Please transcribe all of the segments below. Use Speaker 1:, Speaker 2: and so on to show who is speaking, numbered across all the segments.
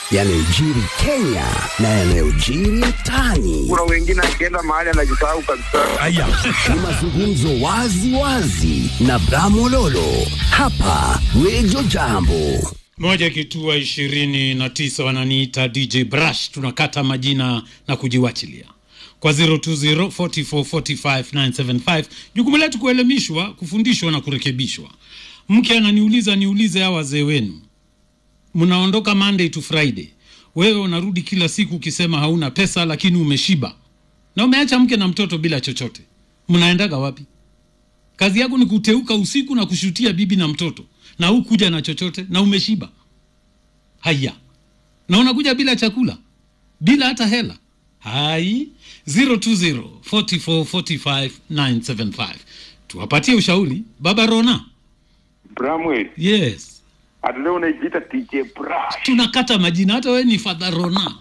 Speaker 1: yanayojiri Kenya na yanayojiri mtaani.
Speaker 2: Kuna wengine akienda mahali anajisahau kabisa.
Speaker 3: Aya.
Speaker 1: Ni mazungumzo wazi wazi na Bramololo hapa Radio Jambo.
Speaker 3: moja kitua ishirini na tisa wananiita DJ Brush, tunakata majina na kujiwachilia kwa 020 44 45 975. Jukumu letu kuelimishwa, kufundishwa na kurekebishwa. Mke ananiuliza niulize hawa wazee wenu, mnaondoka Monday to Friday, wewe unarudi kila siku ukisema hauna pesa, lakini umeshiba na umeacha mke na mtoto bila chochote, mnaendaga wapi? Kazi yako ni kuteuka usiku na kushutia bibi na mtoto, na hukuja na chochote na umeshiba. Haya, na unakuja bila chakula, bila hata hela. Hai 020 44 45 975. Tuwapatie ushauri. Baba Rona,
Speaker 2: Bramwell,
Speaker 3: yes,
Speaker 2: hata leo unajiita DJ Brush.
Speaker 3: tunakata majina, hata wewe ni Father Rona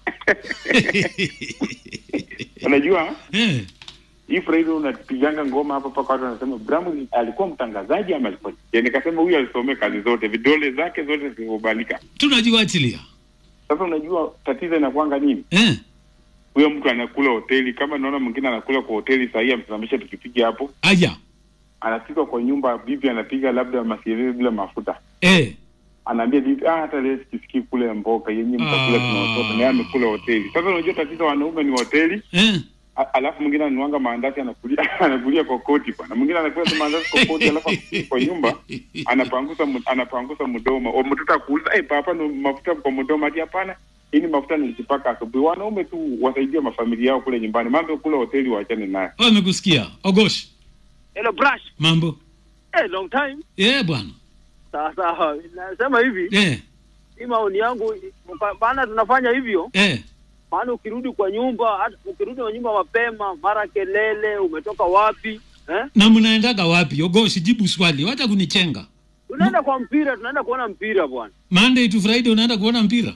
Speaker 2: Unajua
Speaker 3: eh.
Speaker 2: hii Friday unapiganga ngoma hapa paka watu wanasema Bramwell alikuwa mtangazaji ama alikuwa DJ? Nikasema huyu alisomea kazi zote, vidole zake zote zimekubalika.
Speaker 3: Tunajiwachilia
Speaker 2: Sasa unajua tatizo inakuanga nini?
Speaker 3: eh.
Speaker 2: Huyo mtu anakula hoteli, kama naona mwingine anakula kwa hoteli sahii, amesimamisha pikipiki hapo,
Speaker 3: Aya
Speaker 2: anafika kwa nyumba, bibi anapiga labda masielezi bila mafuta
Speaker 3: eh.
Speaker 2: anaambia bibi ah, hata leo sikisikii kule mboka yenye mtakula
Speaker 3: Ah.
Speaker 2: tunaotoka naye amekula hoteli. Sasa unajua tatizo wanaume ni hoteli,
Speaker 3: Eh.
Speaker 2: a- alafu mwingine ananuanga maandazi anakulia anakulia kokoti bwana, mwingine anakula tu maandazi kokoti, alafu akifika kwa nyumba anapangusa mu- anapangusa mdomo, o mtoto akuuliza eh, papa ni mafuta kwa mdomo? Ati hapana, hii ni mafuta nilijipaka asubuhi. Wanaume tu wasaidie mafamilia yao kule nyumbani, mambo ya kula hoteli waachane naye.
Speaker 3: Wamekusikia Ogosh,
Speaker 4: Hello Brush.
Speaker 3: mambo
Speaker 4: Hey, long time.
Speaker 3: eh bwana
Speaker 4: Sawa sawa. Nasema hivi,
Speaker 3: eh.
Speaker 4: hii maoni yangu pa- maana tunafanya hivyo,
Speaker 3: Eh.
Speaker 4: maana ukirudi kwa nyumba, hata ukirudi kwa nyumba mapema, mara kelele, umetoka wapi? Eh?
Speaker 3: na mnaendaga wapi? Ogoshi, jibu swali, wacha kunichenga.
Speaker 4: Tunaenda kwa mpira, tunaenda kuona mpira bwana.
Speaker 3: Monday to Friday unaenda kuona mpira?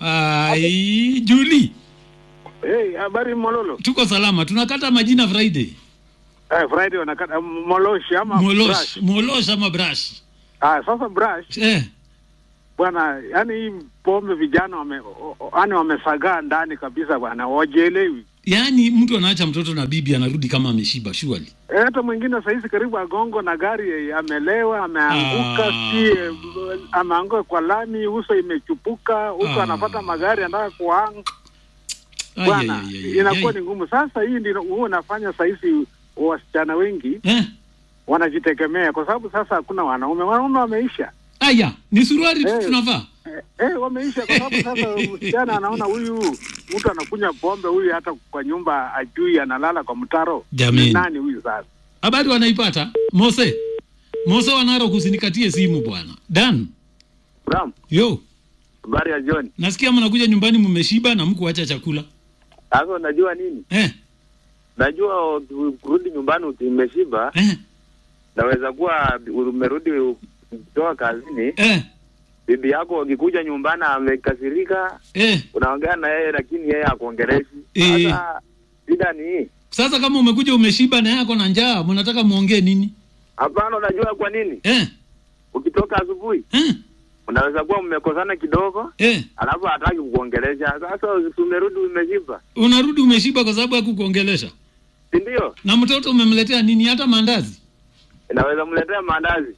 Speaker 3: Ai, Juli,
Speaker 5: Hey, habari Mololo.
Speaker 3: tuko salama, tunakata majina Friday.
Speaker 5: Eh, Friday wanakata Moloshi ama
Speaker 3: Molosh,
Speaker 5: Brush.
Speaker 3: molosh ama brush.
Speaker 5: Ah, sasa Brush
Speaker 3: Eh,
Speaker 5: bwana, yani hii pombe vijana wame o- o- yani wamesagaa ndani kabisa bwana, wajielewi.
Speaker 3: yaani mtu anaacha mtoto na bibi anarudi kama ameshiba surely.
Speaker 5: Eh, hata mwingine sahizi karibu agongo na gari eh, amelewa, ameanguka
Speaker 3: Ah.
Speaker 5: si eh, ameanguka kwa lami, uso imechupuka huko,
Speaker 3: Ah.
Speaker 5: anapata magari anataka kuang
Speaker 3: Ai,
Speaker 5: bwana,
Speaker 3: ai, ai, ai,
Speaker 5: inakuwa
Speaker 3: ai.
Speaker 5: ni ngumu. Sasa hii ndio huwa unafanya sahizi wasichana wengi
Speaker 3: Eh,
Speaker 5: wanajitegemea kwa sababu sasa hakuna wanaume, wanaume wameisha.
Speaker 3: aya, ni suruali tu
Speaker 5: Eh.
Speaker 3: tunavaa.
Speaker 5: Eh, eh, wameisha kwa sababu sasa msichana anaona huyu mtu anakunywa pombe, huyu hata kwa nyumba ajui, analala kwa mtaro.
Speaker 3: Jameni.
Speaker 5: Ni nani huyu sasa?
Speaker 3: Habari wanaipata? Mose. Mose wanaro kusinikatie simu bwana. Dan.
Speaker 2: Bram,
Speaker 3: Yo,
Speaker 2: habari ya John.
Speaker 3: nasikia mnakuja nyumbani mmeshiba na mkuacha chakula.
Speaker 2: Sasa unajua nini?
Speaker 3: Eh,
Speaker 2: Najua kurudi nyumbani umeshiba,
Speaker 3: eh,
Speaker 2: naweza kuwa umerudi kutoka kazini,
Speaker 3: eh,
Speaker 2: bibi yako akikuja nyumbani amekasirika,
Speaker 3: eh.
Speaker 2: unaongea na yeye lakini yeye akuongeleshi.
Speaker 3: Eh.
Speaker 2: Sasa shida ni hii.
Speaker 3: Sasa kama umekuja umeshiba na yako na njaa, mnataka muongee nini?
Speaker 2: Hapana, unajua kwa nini?
Speaker 3: Eh,
Speaker 2: Ukitoka asubuhi
Speaker 3: eh,
Speaker 2: unaweza kuwa mmekosana kidogo,
Speaker 3: eh.
Speaker 2: alafu hataki kukuongelesha. Sasa umerudi umeshiba,
Speaker 3: Unarudi umeshiba kwa sababu hakukuongelesha.
Speaker 2: si ndio?
Speaker 3: Na mtoto umemletea nini? Hata maandazi.
Speaker 2: Inaweza mletea maandazi